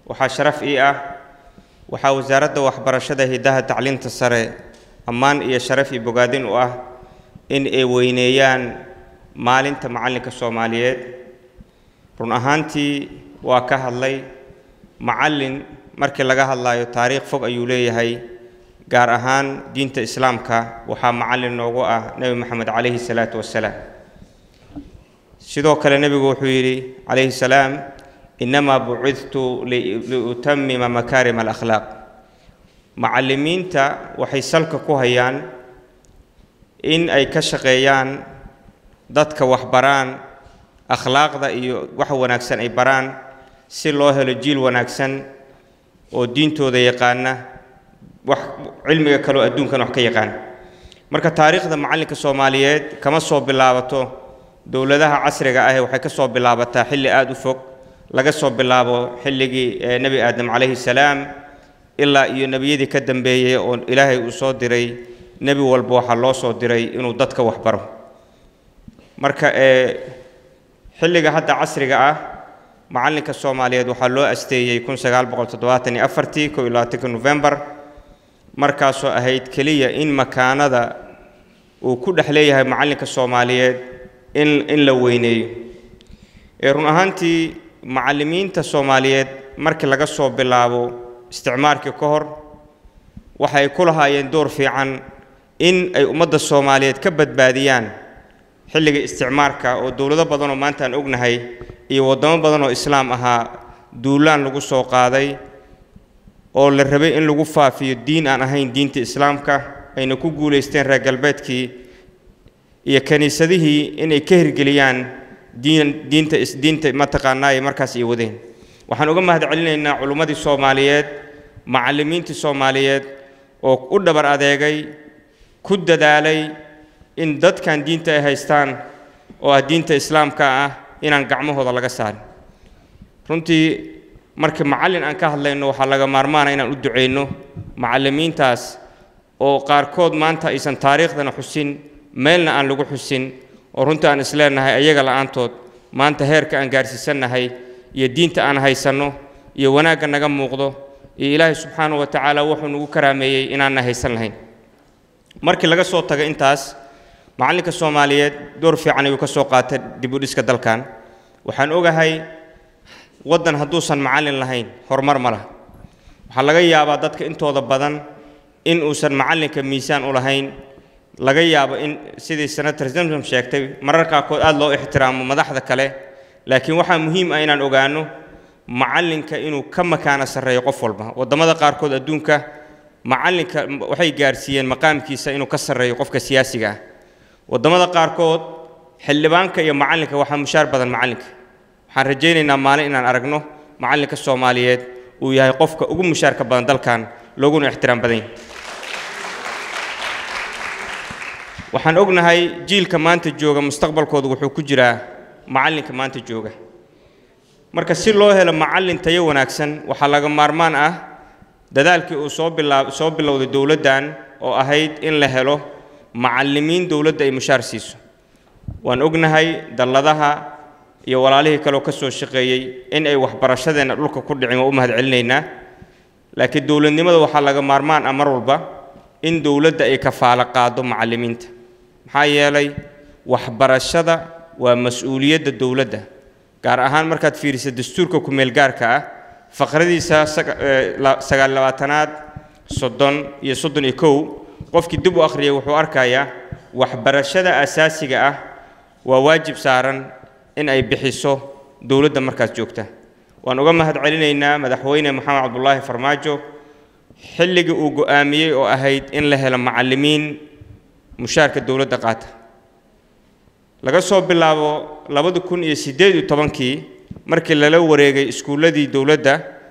waxaa sharaf ii ah waxaa wasaaradda waxbarashada hiddaha tacliinta sare ammaan iyo sharaf iyo bogaadin u ah in ay weyneeyaan maalinta macallinka soomaaliyeed run ahaantii waa ka hadlay macallin markii laga hadlayo taariikh fog ayuu leeyahay gaar ahaan diinta islaamka waxaa macallin noogu ah nebi moxamed calayhi salaatu wassalaam sidoo kale nebigu wuxuu yidhi calayhi salaam innamaa bucidtu liutamima makaarima alakhlaaq macallimiinta waxay salka ku hayaan in ay ka shaqeeyaan dadka waxbaraan akhlaaqda iyo wax wanaagsan ay baraan si loo helo jiil wanaagsan oo diintooda yaqaana wax cilmiga kaleo adduunkan wax ka yaqaan marka taariikhda macallinka soomaaliyeed kama soo bilaabato dowladaha casriga ah waxay ka soo bilaabataa xilli aada u fog laga soo bilaabo xilligii nebi aadam calayhi salaam ilaa iyo nebiyadii ka dambeeyey oo ilaahay uu soo diray nebi walba waxaa loo soo diray inuu dadka waxbaro marka xilliga hadda casriga ah macallinka soomaaliyeed waxaa loo asteeyey kun sagaal boqol toddobaatan iyo afartii kow iyo labaatanka novembar markaasoo ahayd keliya in makaanada uu ku dhex leeyahay macallinka soomaaliyeed in in la weyneeyo ee run ahaantii macallimiinta soomaaliyeed markii laga soo bilaabo isticmaarkii ka hor waxay ku lahaayeen door fiican in ay ummadda soomaaliyeed ka badbaadiyaan xilliga isticmaarka oo dowlado badan oo maanta aan ognahay iyo waddamo badan oo islaam ahaa duulaan lagu soo qaaday oo la rabay in lagu faafiyo diin aan ahayn diinta islaamka ayna ku guulaysteen reer galbeedkii iyo kiniisadihii inay ka hirgeliyaan diin diinta diinta mataqaanaaye markaas ay wadeen waxaan uga mahad celinaynaa culummadii soomaaliyeed macallimiintii soomaaliyeed oo u dhabar adeegay ku dadaalay in dadkan diinta ay haystaan oo ah diinta islaamka ah inaan gacmahooda laga saarin runtii markii macallin aan ka hadlayno waxaa laga maarmaana inaan u ducayno macallimiintaas oo qaarkood maanta aysan taariikhdana xusin meelna aan lagu xusin oo runtii aan isleenahay ayaga la'aantood maanta heerka aan gaarsiisannahay iyo diinta aan haysanno iyo wanaagga naga muuqdo iyo ilaahay subxaanahu wa tacaala wuxuu nagu karaameeyey inaanna haysan lahayn markii laga soo tago intaas macallinka soomaaliyeed door fiican ayuu ka soo qaatay dib u dhiska dalkan waxaan ogahay waddan hadduusan macallin lahayn horumar ma laha waxaa laga yaabaa dadka intooda badan in uusan macallinka miisaan u lahayn laga yaabo in sidii senator zamzam sheegtay marar qaarkood aada loo ixtiraamo madaxda kale laakiin waxaa muhiim ah inaan ogaano macallinka inuu ka makaano sarreeyo qof walba waddamada qaarkood adduunka macallinka waxay gaarsiiyeen maqaamkiisa inuu ka sarreeyo qofka siyaasiga ah waddamada qaarkood xildhibaanka iyo macallinka waxaa mushaar badan macallinka waxaan rajaynaynaa maalin inaan aragno macallinka soomaaliyeed uu yahay qofka ugu mushaarka badan dalkan looguna ixtiraam badan yahay waxaan ognahay jiilka maanta jooga mustaqbalkooda wuxuu ku jiraa macallinka maanta jooga marka si loo helo macallin tayo wanaagsan waxaa laga maarmaan ah dadaalkii uu soo bilaa soo bilowday dowladdan oo ahayd in la helo macallimiin dowladda ay mushaar siiso waan ognahay dalladaha iyo walaalihii kaleoo ka soo shaqeeyey in ay waxbarashadeenna dhulka ku dhicin waa u mahad celinaynaa laakiin dowladnimada waxaa laga maarmaan ah mar walba in dowladda ay kafaalo qaado macallimiinta maxaa yeelay waxbarashada waa mas-uuliyadda dowladda gaar ahaan markaad fiiriso dastuurka ku-meelgaarka ah faqradiisa sagaal labaatanaad soddon iyo soddon iyo kow qofkii dib u akhriyay wuxuu arkayaa waxbarashada asaasiga ah waa waajib saaran in ay bixiso dowladda markaas joogta waan uga mahad celinaynaa madaxweyne maxamed cabdulaahi farmaajo xilligii uu go'aamiyey oo ahayd in la helo macallimiin mushaarka dowladda qaata laga soo bilaabo labada kun iyo siddeed iyo tobankii markii lala wareegay iskuulladii dowladda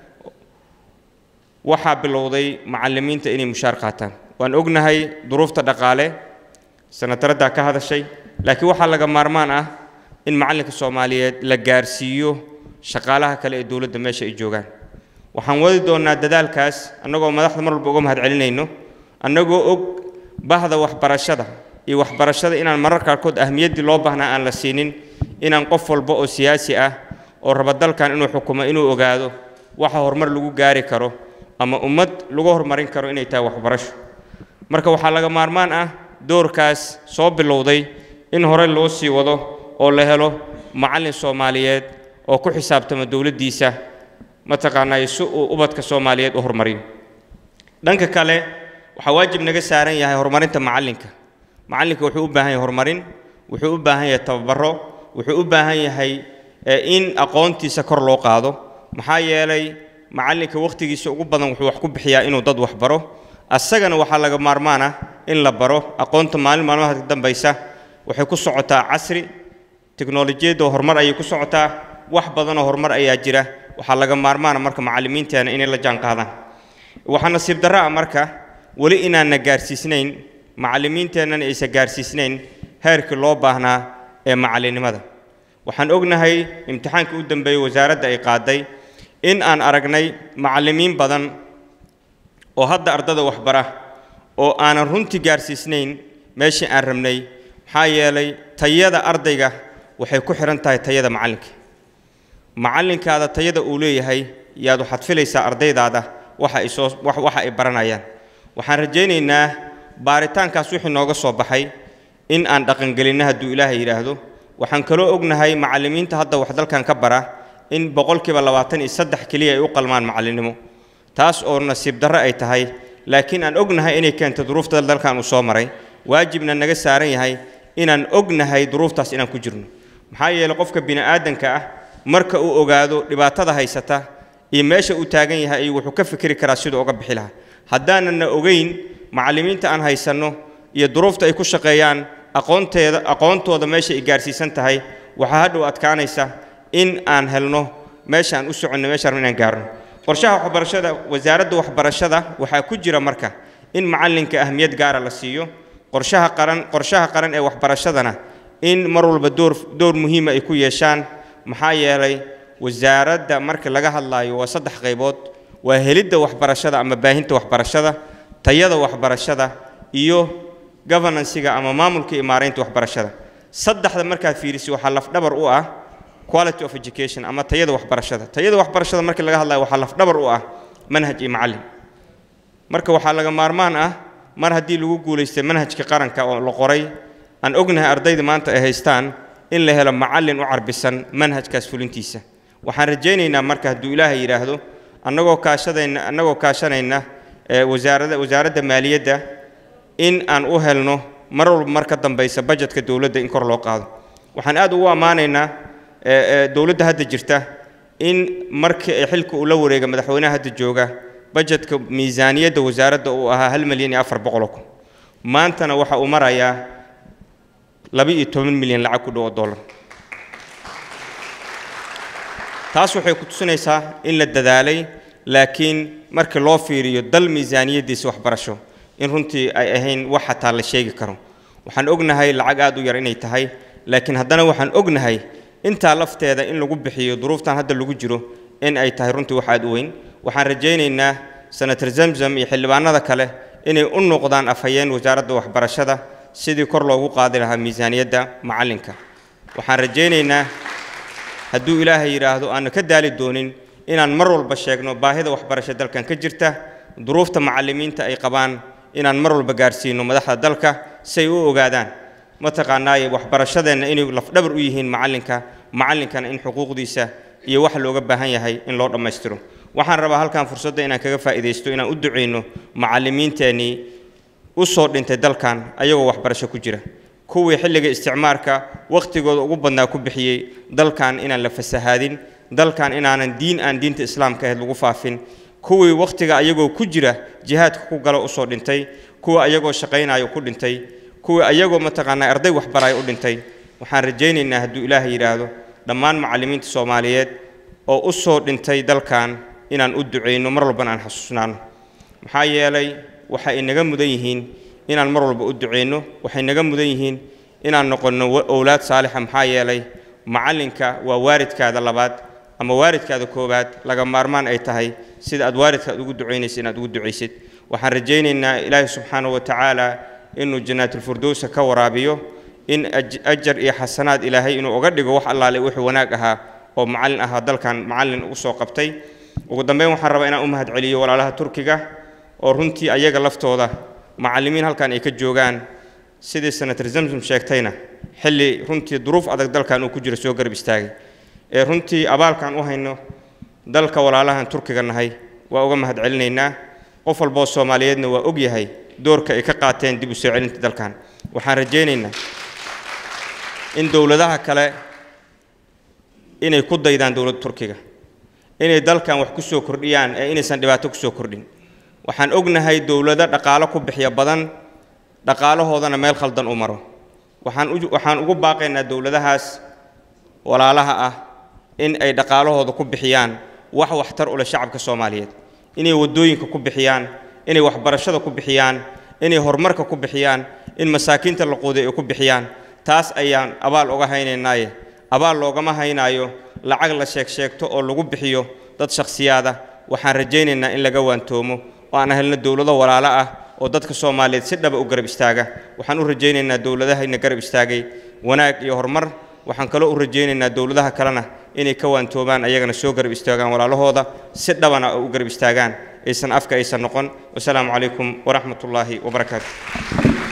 waxaa bilowday macallimiinta inay mushaar qaataan waan ognahay duruufta dhaqaale sanataraddaa ka hadashay laakiin waxaa laga maarmaan ah in macallinka soomaaliyeed la gaarsiiyo shaqaalaha kale ee dowladda meesha ay joogaan waxaan wadi doonnaa dadaalkaas annagoo madaxda mar walba uga mahad celinayno annagoo og bahda waxbarashada iyo waxbarashada inaan marar qaarkood ahmiyaddii loo baahnaa aan la siinin inaan qof walba oo siyaasi ah oo raba dalkan inuu xukumo inuu ogaado waxa horumar lagu gaari karo ama ummad lagu horumarin karo inay tahay waxbarasho marka waxaa laga maarmaan ah doorkaas soo bilowday in hore loo sii wado oo la helo macallin soomaaliyeed oo ku xisaabtama dowladdiisa mataqaanaa si uu ubadka soomaaliyeed u horumariyo dhanka kale waxaa waajib naga saaran yahay horumarinta macallinka macallinka wuxuu u baahan yahay horumarin wuxuu u baahan yahay tababaro wuxuu u baahan yahay in aqoontiisa kor loo qaado maxaa yeelay macallinka wakhtigiisa ugu badan wuxuu wax ku bixiyaa inuu dad wax baro asagana waxaa laga maarmaan ah in la baro aqoonta maalin maalmaha ka dambaysa waxay ku socotaa casri teknolojiyadda horumar ayay ku socotaa wax badanoo horumar ayaa jira waxaa laga maarmaana marka macallimiinteena inay la jaan qaadaan waxaa nasiib darro ah marka weli inaanna gaarsiisnayn macallimiinteennana aysan gaarsiisnayn heerkii loo baahnaa ee macallinnimada waxaan ognahay imtixaankii u dambeeyey wasaaradda ay qaaday in aan aragnay macallimiin badan oo hadda ardada waxbara oo aanan runtii gaarsiisnayn meeshii aan rabnay maxaa yeelay tayada ardayga waxay ku xidhan tahay tayada macallinka macallinkaada tayada uu leeyahay yaad waxaad filaysaa ardaydaada waxa ay soo waxa ay baranayaan waxaan rajaynaynaa baaritaankaas wixii nooga soo baxay in aan dhaqangelinno hadduu ilaahay yidhaahdo waxaan kaloo ognahay macallimiinta hadda wax dalkan ka bara in boqolkiiba labaatan iyo saddex keliya ay u qalmaan macallinnimo taas oo nasiib darro ay tahay laakiin aan ognahay inay keento duruufta dalkan uu soo maray waajibna naga saaran yahay inaan ognahay duruuftaas inaan ku jirno maxaa yeelay qofka bini'aadanka ah marka uu ogaado dhibaatada haysata iyo meesha uu taagan yahay ayuu wuxuu ka fikri karaa siduu uga bixi lahaa haddaanana ogeyn macallimiinta aan haysanno iyo duruufta ay ku shaqeeyaan aqoonteeda aqoontooda meesha ay gaarsiisan tahay waxaa hadhow adkaanaysa in aan helno meesha aan u soconno meesha rabno inaan gaarno qorshaha waxbarashada wasaaradda waxbarashada waxaa ku jira marka in macallinka ahmiyad gaara la siiyo qorshaha qaran qorshaha qaran ee waxbarashadana in mar walba door door muhiima ay ku yeeshaan maxaa yeelay wasaaradda marka laga hadlaayo waa saddex qaybood waa helidda waxbarashada ama baahinta waxbarashada tayada waxbarashada iyo governansiga ama maamulka iyo maaraynta waxbarashada saddexda markaad fiirisi waxaa lafdhabar u ah quality of education ama tayada waxbarashada tayada waxbarashada marka laga hadlayo waxaa lafdhabar u ah manhaj iyo macallin marka waxaa laga maarmaan ah mar haddii lagu guulaystay manhajka qaranka oo la qoray aan ognahay ardayda maanta ay haystaan in la helo macallin u carbisan manhajkaas fulintiisa waxaan rajaynaynaa marka hadduu ilaahay yidhaahdo annagoo kaashadayna annagoo kaashanayna wasaarada wasaaradda maaliyadda in aan u helno mar walba mar ka dambaysa bajetka dowladda in kor loo qaado waxaan aad ugu ammaanaynaa dowladda hadda jirta in markii ay xilka uu la wareega madaxweynaha hadda jooga bajetka miisaaniyadda wasaaradda uu ahaa hal milyan iyo afar boqoloo kun maantana waxa uu marayaa laba iyo toban milyan lacag ku dhow oo dollar taas waxay ku tusinaysaa in la dadaalay laakiin markii loo fiiriyo dal miisaaniyaddiisa waxbarasho in runtii ay ahayn wax xataa la sheegi karo waxaan ognahay lacag aad u yar inay tahay laakiin haddana waxaan ognahay intaa lafteeda in lagu bixiyo duruuftan hadda lagu jiro in ay tahay runtii wax aad u weyn waxaan rajaynaynaa senator zamzam iyo xildhibaanada kale inay u noqdaan afhayeen wasaaradda waxbarashada sidii kor loogu qaadi lahaa miisaaniyadda macallinka waxaan rajaynaynaa hadduu ilaahay yidhaahdo aanu ka daali doonin inaan mar walba sheegno baahida waxbarasho dalkan ka jirta duruufta macallimiinta ay qabaan inaan mar walba gaarsiino madaxda dalka si ay u ogaadaan mataqaanaaye waxbarashadeenna inay lafdhabar u yihiin macallinka macallinkana in xuquuqdiisa iyo wax looga baahan yahay in loo dhammaystiro waxaan rabaa halkan fursadda inaan kaga faa'iidaysto inaan u ducayno macallimiinteennii u soo dhintay dalkan ayagoo waxbarasho ku jira kuwii xilliga isticmaarka wakhtigooda ugu badnaa ku bixiyey dalkan inaan la fasahaadin dalkan inaanan diin aan diinta islaamka ahayd lagu faafin kuwii wakhtiga ayagoo ku jira jihaadka ku galo usoo dhintay kuwa ayagoo shaqaynayo ku dhintay kuwii ayagoo mataqaanaa arday waxbaraayo u dhintay waxaan rajaynaynaa hadduu ilaahay yidhaahdo dhammaan macallimiinta soomaaliyeed oo u soo dhintay dalkan inaan u ducayno mar walbana aan xasuusnaano maxaa yeelay waxay inaga mudan yihiin inaan mar walba u ducayno waxay naga mudan yihiin inaan noqonno owlaad saalixa maxaa yeelay macallinka waa waaridkaada labaad ama waaridkaada koowaad laga maarmaan ay tahay sida aad waaridkaad ugu ducaynaysa inaad ugu ducaysid waxaan rajaynaynaa ilaahi subxaanahu wa tacaala inuu jannaatulfirdowsa ka waraabiyo in ajar iyo xasanaad ilaahay inuu uga dhigo wax allaale wixii wanaag ahaa oo macallin ahaa dalkan macallin ugu soo qabtay ugu dambeyn waxaan rabaa inaan u mahad celiyo walaalaha turkiga oo runtii ayaga laftooda macallimiin halkan ay ka joogaan sidii senator zamzam sheegtayna xilli runtii duruuf adag dalkan uu ku jiro soo garab istaagay ee runtii abaalkan u hayno dalka walaalahan turkiga nahay waa uga mahad celinaynaa qof walboo soomaaliyeedna waa og yahay doorka ay ka qaateen dib u soo celinta dalkan waxaan rajaynaynaa in dowladaha kale inay ku daydaan dowladda turkiga inay dalkan wax ku soo kordhiyaan ee inaysan dhibaato ku soo kordhin waxaan ognahay dowlado dhaqaalo ku bixiya badan dhaqaalahoodana meel khaldan u maro waxaan u waxaan ugu baaqaynaa dowladahaas walaalaha ah in ay dhaqaalahooda ku bixiyaan wax waxtar u leh shacabka soomaaliyeed inay waddooyinka ku bixiyaan inay waxbarashada ku bixiyaan inay horumarka ku bixiyaan in masaakiinta la quuday ay ku bixiyaan taas ayaan abaal uga haynaynaaye abaal loogama haynaayo lacag la sheeg sheegto oo lagu bixiyo dad shakhsiyaada waxaan rajaynaynaa in laga waantoomo oo aan helno dowlado walaalo ah oo dadka soomaaliyeed si dhaba u garab istaaga waxaan u rajaynaynaa dowladahayna garab istaagay wanaag iyo horumar waxaan kaloo u rajaynaynaa dowladaha kalena inay ka waantoomaan ayagana soo garab istaagaan walaalahooda si dhabana oo u garab istaagaan aysan afka aysan noqon wasalaamu calaykum waraxmat ullaahi wabarakaatu